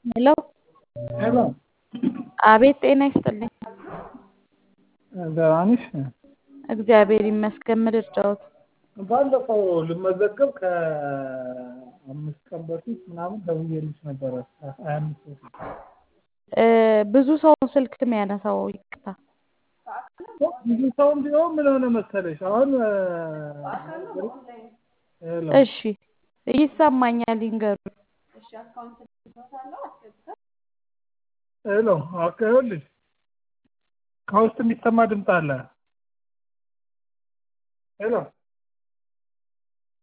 ሄሎ ሄሎ አቤት ጤና ይስጥልኝ። ደህና ነሽ? እግዚአብሔር ይመስገን። ምን ልርዳዎት? ባለፈው ልመዘገብ ከአምስት ቀን በፊት ምናምን ደውዬልሽ ነበረ። ሀያ አምስት በፊት እ ብዙ ሰው ስልክ የሚያነሳው ይቅርታ። ብዙ ሰውም ቢሆን ምን ሆነ መሰለሽ አሁን ሄሎ እሺ ይሰማኛል፣ ይንገሩ። ሄሎ ኦኬ፣ ይኸውልሽ ከውስጥ የሚሰማ ድምፅ አለ። ሄሎ